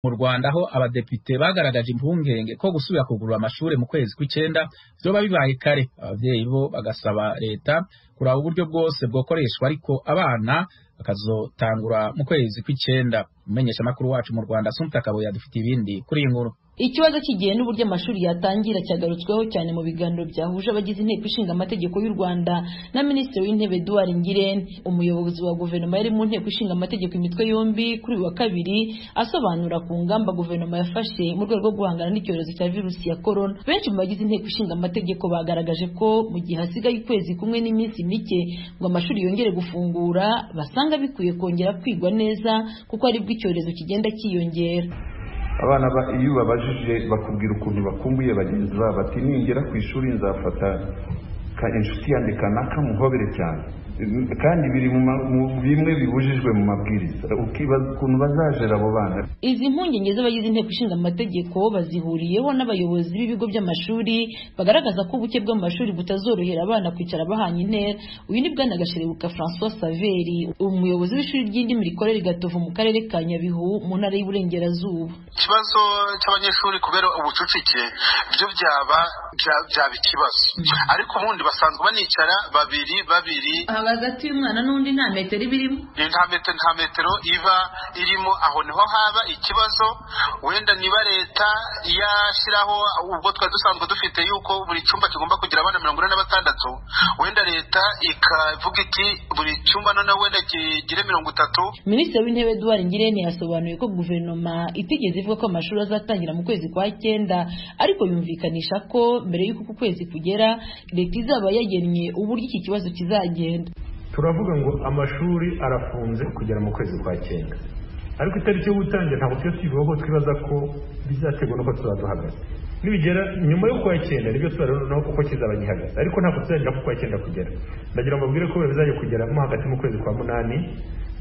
mu Rwanda aho abadepite bagaragaje impungenge ko gusubira kugurura amashuri mu kwezi kw'icyenda byoba bibaye kare ababyeyi bo bagasaba leta kuraba uburyo bwose bwakoreshwa ariko abana bakazotangura mu kwezi kw'icyenda umumenyeshamakuru wacu mu Rwanda Sumta Kabuye adufite ibindi kuri iyi nkuru ikibazo cy'igihe n'uburyo amashuri yatangira cyagarutsweho cyane mu biganiro byahuje abagize inteko ishinga amategeko y'u rwanda na minisitiri w'intebe eduard ngirente umuyobozi wa guverinoma yari mu nteko ishinga amategeko imitwe yombi kuri uyu wa kabiri asobanura ku ngamba guverinoma yafashe mu rwego rwo guhangana n'icyorezo cya virusi ya korona benshi mu bagize inteko ishinga amategeko bagaragaje ko mu gihe hasigaye ukwezi kumwe n'iminsi mike ngo amashuri yongere gufungura basanga bikwiye kongera kwigwa neza kuko aribwo icyorezo kigenda cyiyongera abana ba iyo ubabajije bakubwira ukuntu bakumbuye bagenzi babo bati ningera ku ishuri nzafata inshuti yanjye kanaka muhobere cyane kandi biri mu bimwe bibujijwe mu mabwiriza ukibaza ukuntu bazajera abo bana izi mpungenge z'abagize inteko ishinga amategeko bazihuriyeho n'abayobozi b'ibigo by'amashuri bagaragaza ko ubuke bw'amashuri butazorohera abana kwicara bahanye intera uyu ni bwana gasherebuka francois saveri umuyobozi w'ishuri ry'indimi rikorera i gatovu mu karere ka nyabihu mu ntara y'uburengerazuba ikibazo cy'abanyeshuri kubera ubucucike byo byaba byaba ikibazo ariko ubundi basanzwe banicara babiri babiri hagati y'umwana n'undi nta metero iba irimo nta metero nta metero iba irimo aho niho haba ikibazo wenda niba leta yashyiraho ubwo twari dusanzwe dufite yuko buri cyumba kigomba kugira abana mirongo ine na batandatu wenda leta ikavuga iti buri cyumba noneho wenda kigire mirongo itatu minisitiri w'intebe eduard ngirente yasobanuye ko guverinoma itigeze ivuga ko amashuri azatangira mu kwezi kwa cyenda ariko yumvikanisha ko mbere y'uko uku kwezi kugera leta izaba yagennye uburyo iki kibazo kizagenda turavuga ngo amashuri arafunze kugera mu kwezi kwa cyenda ariko itariki yo gutangira ntabwo tujya tuyivuga ko twibaza ko bizaterwa nuko tuzaba duhagaze nibigera nyuma yo kwa cyenda nibyo tuzareba uko kizaba gihagaze ariko ntabwo tuzagera ku kwa cyenda kugera ndagira ngo mbabwire ko bizajya kugeramo hagati mu kwezi kwa munani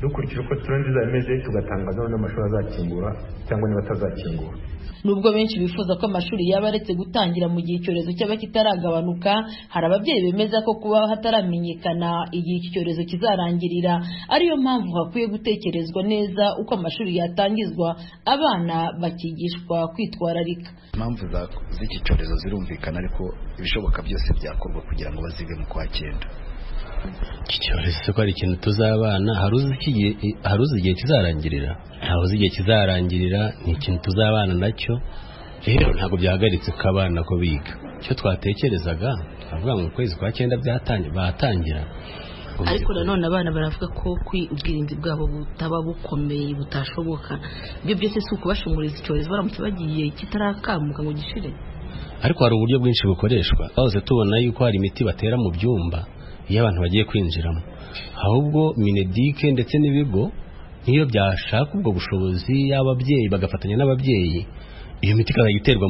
dukurikije uko turende imeze tugatangaza noneho amashuri azakingura cyangwa niba atazakingura nubwo benshi bifuza ko amashuri yaba aretse gutangira mu gihe icyorezo cyaba kitaragabanuka hari ababyeyi bemeza ko kuba hataramenyekana igihe iki cyorezo kizarangirira ariyo mpamvu hakwiye gutekerezwa neza uko amashuri yatangizwa abana bakigishwa kwitwararika impamvu z'iki cyorezo zirumvikana ariko ibishoboka byose byakorwa kugira ngo bazive mu kwa cyenda iki cyorezo ko ari ikintu tuzabana hari uzi igihe kizarangirira ntawe uzi igihe kizarangirira ni ikintu tuzabana nacyo rero ntabwo byahagaritse ko abana ko biga icyo twatekerezaga twavuga ngo ukwezi kwa cyenda batangira ariko nanone abana baravuga ko ubwirinzi bwabo butaba bukomeye butashoboka ibyo byose si ukubashumuriza icyorezo baramutse bagiye kitarakamuka ngo gishire ariko hari uburyo bwinshi bukoreshwa twahose tubona yuko hari imiti batera mu byumba iyo abantu bagiye kwinjiramo ahubwo minedike ndetse n'ibigo niyo byashaka ubwo bushobozi y'ababyeyi bagafatanya n'ababyeyi iyo miti ikaba iterwa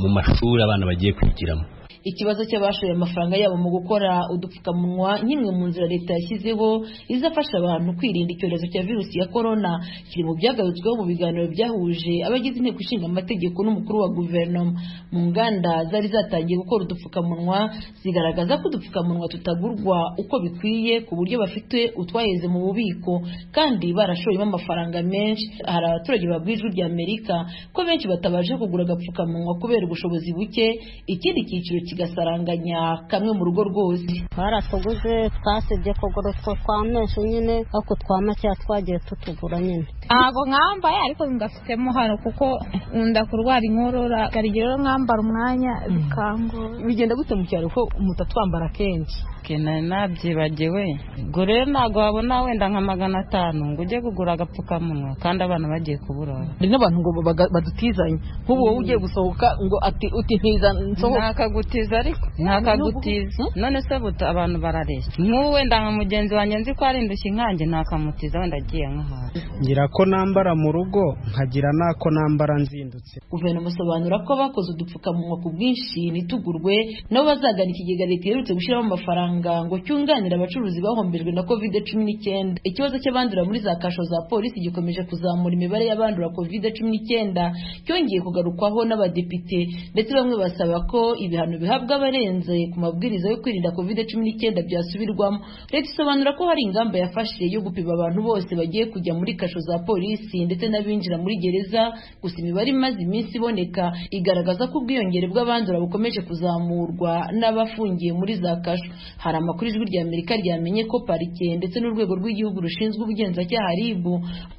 mu mashuri abana bagiye kwigiramo ikibazo cy'abashoye amafaranga yabo mu gukora udupfukamunwa nk'imwe mu nzira leta yashyizeho izafasha abantu kwirinda icyorezo cya virusi ya korona kiri mu byagarutsweho mu biganiro byahuje abagize inteko ishinga amategeko n'umukuru wa guverinoma mu nganda zari zatangiye gukora udupfukamunwa zigaragaza ko udupfukamunwa tutagurwa uko bikwiye ku buryo bafite utwaheze mu bubiko kandi barashoyemo amafaranga menshi hari abaturage babwiye ijwi rya amerika ko benshi batabasha kugura agapfukamunwa kubera ubushobozi buke ikindi cyiciro kigasaranganya kamwe mu rugo rwose baratuguze twasibye kugura utwo twa menshi nyine ariko twa makeya twagiye tutugura nyine ntabwo mwambaye ariko bingafitemo hano kuko nkunda kurwara inkorora karigero rero mwambara umwanya bikangura bigenda gute mu cyaro ko umuntu atwambara kenshi nari nabyibagiwe ubwo rero ntabwo wabona wenda nka magana atanu ngo ujye kugura agapfukamunwa kandi abana bagiye kuburara hari n'abantu ngo badutizanye nk'ubu wowe ugiye gusohoka ngo ati uti ntiza nsohoka ntakagutiza ariko ntakagutiza none se buta abantu barareshya nk'ubu wenda nka mugenzi wanjye nzi ko ari indushyi nkanjye ntakamutiza wenda agiye nk'ahantu ngira ko nambara mu rugo nkagira n'ako nambara nzindutse guverinoma isobanura ko bakoze udupfukamunwa ku bwinshi ntitugurwe nabo bazagana ikigega leta iherutse gushyiramo amafaranga muganga ngo cyunganira abacuruzi bahombejwe na covid cumi n'icyenda ikibazo cy'abandura muri za kasho za polisi gikomeje kuzamura imibare y'abandura covid cumi n'icyenda cyongeye kugarukwaho n'abadepite ndetse bamwe basaba ko ibihano bihabwa abarenze ku mabwiriza yo kwirinda covid cumi n'icyenda byasubirwamo leta isobanura ko hari ingamba yafashe yo gupima abantu bose bagiye kujya muri kasho za polisi ndetse n'abinjira muri gereza gusa imibare imaze iminsi iboneka igaragaza ko ubwiyongere bw'abandura bukomeje kuzamurwa n'abafungiye muri za kasho hari amakuru ijwi rya amerika ryamenye ko parike ndetse n'urwego rw'igihugu rushinzwe ubugenzacyaha rib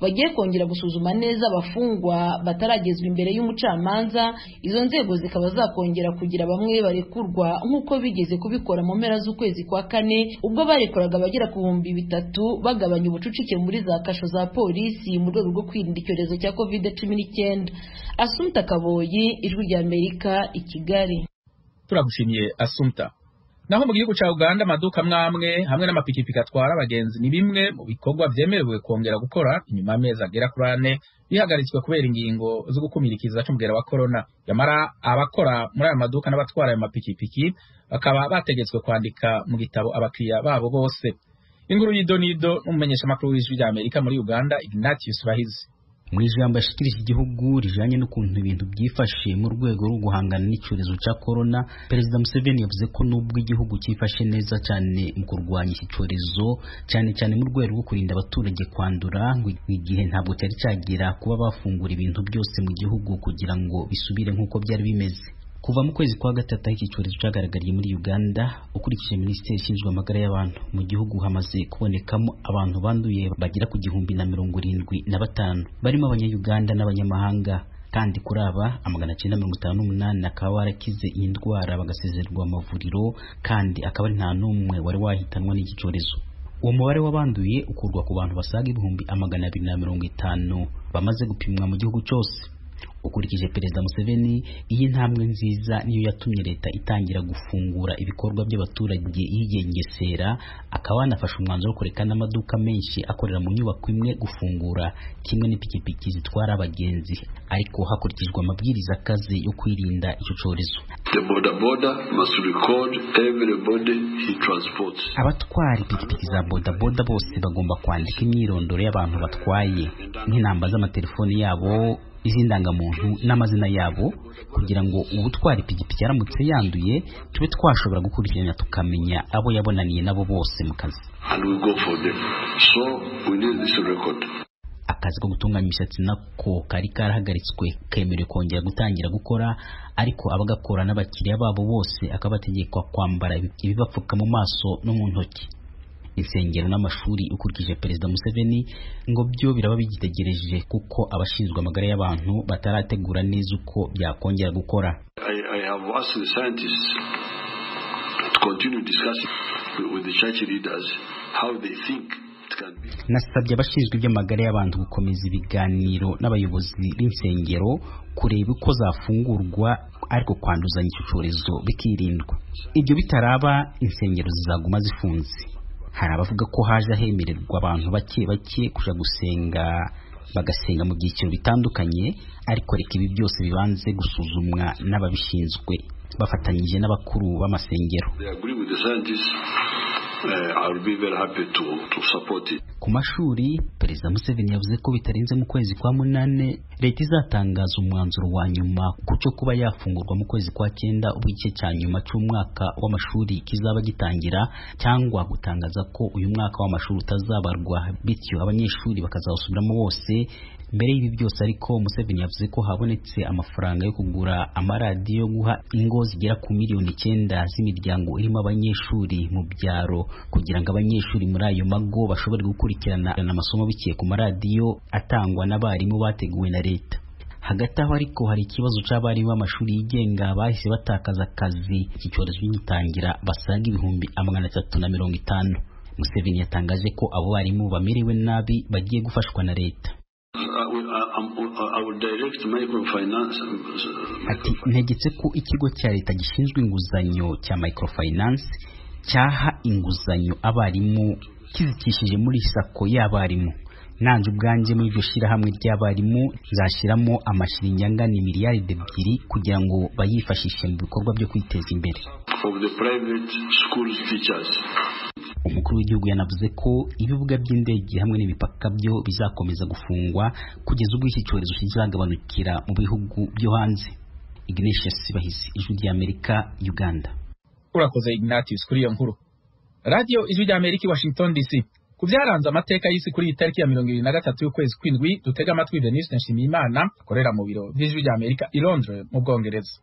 bagiye kongera gusuzuma neza abafungwa bataragezwa imbere y'umucamanza izo nzego zikaba zakongera kugira bamwe barekurwa nk'uko bigeze kubikora mu mpera z'ukwezi kwa kane ubwo barekoraga abagera ku bihumbi bitatu bagabanya ubucucike muri za kasho za polisi mu rwego rwo kwirinda icyorezo cya covid cumi n'icyenda asumta kaboyi ijwi rya amerika i kigali turagushimiye asumta naho mu gihugu cya Uganda amaduka amwe amwe hamwe n'amapikipiki atwara abagenzi ni bimwe mu bikorwa byemerewe kongera gukora inyuma y'amezi agera kuri ane bihagaritswe kubera ingingo zo gukumira ikiza cy'umugera wa korona nyamara abakora muri aya maduka n'abatwara ayo mapikipiki bakaba bategetswe kwandika mu gitabo abakiriya babo bose inkuru y'idonido n'umumenyeshamakuru w'ijwi rya amerika muri uganda ignatius bahizi mu ijambo yashikirije igihugu rijanye n'ukuntu ibintu byifashe mu rwego rwo guhangana n'icyorezo cya korona perezida museveni yavuze ko n'ubwo igihugu cyifashe neza cyane mu kurwanya iki cyorezo cyane cyane mu rwego rwo kurinda abaturage kwandura ngo igihe ntabwo cyari cyagera kuba bafungura ibintu byose mu gihugu kugira ngo bisubire nk'uko byari bimeze kuva mu kwezi kwa gatatu aho iki cyorezo cyagaragariye muri uganda ukurikije minisiteri ishinzwe amagara y'abantu mu gihugu hamaze kubonekamo abantu banduye bagera ku gihumbi na mirongo irindwi na batanu barimo abanyayuganda n'abanyamahanga kandi kuri aba amagana cyenda mirongo itanu n'umunani akaba warakize iyi ndwara bagasezererwa amavuriro kandi akaba ari nta n'umwe wari wahitanwa n'iki cyorezo uwo mubare w'abanduye ukurwa ku bantu basaga ibihumbi amagana abiri na mirongo itanu bamaze gupimwa mu gihugu cyose ukurikije perezida museveni iyi ntambwe nziza niyo yatumye leta itangira gufungura ibikorwa by'abaturage yigengesera akaba yanafashe umwanzuro wo kureka n'amaduka menshi akorera mu nyubako imwe gufungura kimwe n'ipikipiki zitwara abagenzi ariko hakurikijwe amabwiriza akaze yo kwirinda icyo cyorezo abatwara ipikipiki za bodaboda bose bagomba kwandika imyirondoro y'abantu batwaye nk'inamba z'amatelefoni yabo iz'indangamuntu n'amazina yabo kugira ngo ubutwara ipikipiki aramutse yanduye tube twashobora gukurikirana tukamenya abo yabonaniye nabo bose mu kazi so akazi ko gutunganya imisatsi nako kari karahagaritswe kemerewe kongera gutangira gukora ariko abagakora n'abakiriya babo bose akabategekwa kwambara ibibapfuka mu maso no mu ntoki insengero n'amashuri ukurikije perezida museveni ngo byo biraba bigitegereje kuko abashinzwe amagara y'abantu batarategura neza uko byakongera gukora nasabye abashinzwe iby'amagara y'abantu gukomeza ibiganiro n'abayobozi b'insengero kureba uko zafungurwa ariko kwanduzanya icyo cyorezo bikirindwa ibyo bitaraba insengero zizaguma zifunze hari abavuga ko haje hemererwa abantu bake bake kuja gusenga bagasenga mu byiciro bitandukanye ariko reka ibi byose bibanze gusuzumwa n'ababishinzwe bafatanyije n'abakuru b'amasengero ku mashuri perezida museveni yavuze ko bitarenze mu kwezi kwa munane leta izatangaza umwanzuro wa nyuma ku cyo kuba yafungurwa mu kwezi kwa cyenda ubwo igice cya nyuma cy'umwaka w'amashuri kizaba gitangira cyangwa gutangaza ko uyu mwaka w'amashuri utazabarwa bityo abanyeshuri bakazawusubiramo bose mbere y'ibi byose ariko museveni yavuze ko habonetse amafaranga yo kugura amaradiyo yo guha ingo zigera ku miliyoni icyenda z'imiryango irimo abanyeshuri mu byaro kugira ngo abanyeshuri muri ayo mago bashobore gukurikirana amasomo biciye ku maradiyo atangwa n'abarimu bateguwe na leta hagati aho ariko hari ikibazo cy'abarimu b'amashuri yigenga bahise batakaza akazi iki cyorezo gitangira basaga ibihumbi amagana atatu na mirongo itanu museveni yatangaje ko abo barimu bamerewe nabi bagiye gufashwa na leta ati ntegetse ko ikigo cya leta gishinzwe inguzanyo cya microfinance cyaha inguzanyo abarimu kizikishije muri sako y'abarimu nanjye ubwanjye muri iryo shyirahamwe ry'abarimu nzashyiramo amashiringi angana miliyaride ebyiri kugira ngo bayifashishe mu bikorwa byo kwiteza imbere of the private schools teachers. umukuru w'igihugu yanavuze ko ibibuga by'indege hamwe n'imipaka byo bizakomeza gufungwa kugeza ubwo iki cyorezo kizagabanukira mu bihugu byo hanze ignatius sibahizi ijwi ry'amerika uganda urakoze ignatius kuri iyo nkuru radiyo ijwi ry'amerika i washington dc ku byaranze amateka y'isi kuri iyi tariki ya mirongo irindwi na gatatu y'ukwezi kw'indwi dutega amatwi denise nshimiyimana akorera mu biro by'ijwi ry'amerika i londres mu bwongereza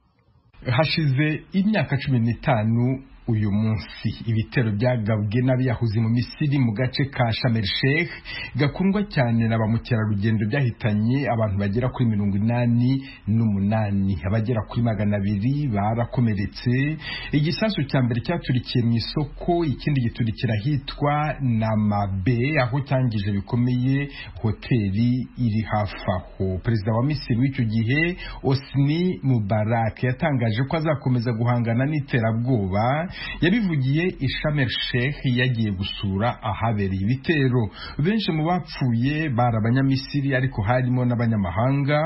hashize imyaka cumi n'itanu uyu munsi ibitero byagabwe n'abiyahuzi mu misiri mu gace ka shamel sheikh gakundwa cyane na ba mukerarugendo byahitanye abantu bagera kuri mirongo inani n'umunani abagera kuri magana abiri barakomeretse igisasu cya mbere cyaturikiye mu isoko ikindi giturikira ahitwa namabe aho cyangije bikomeye hoteli iri hafi aho perezida wa misiri w'icyo gihe osni mubarak yatangaje ko azakomeza guhangana n'iterabwoba yabivugiye ishamel sheikh yagiye gusura ahabereye ibitero benshi mu bapfuye bari abanyamisiri ariko harimo n'abanyamahanga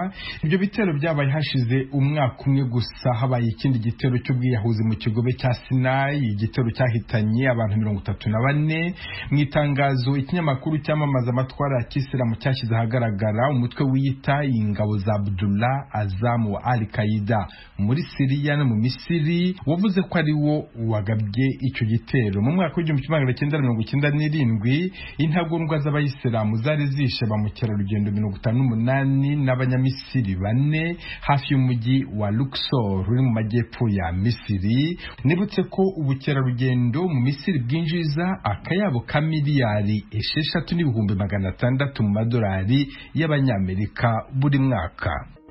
ibyo bitero byabaye hashize umwaka umwe gusa habaye ikindi gitero cy'ubwiyahuzi mu kigobe cya sinayi igitero cyahitanye abantu mirongo itatu na bane mu itangazo ikinyamakuru cyamamaza amatwara ya kisilamu cyashyize ahagaragara umutwe wiyita ingabo za abdullah azamu wa al qaida muri siriya no mu misiri wavuze ko ari wo wagabye icyo gitero mu mwaka w'igihumbi kimwe magana cyenda mirongo icyenda n'irindwi intagondwa z'abayisilamu zari zishe ba mukerarugendo mirongo itanu n'umunani n'abanyamisiri bane hafi y'umujyi wa luxor uri mu majyepfo ya misiri nibutse ko ubukerarugendo mu misiri bwinjiza akayabo ka miliyari esheshatu n'ibihumbi magana atandatu mu madolari y'abanyamerika buri mwaka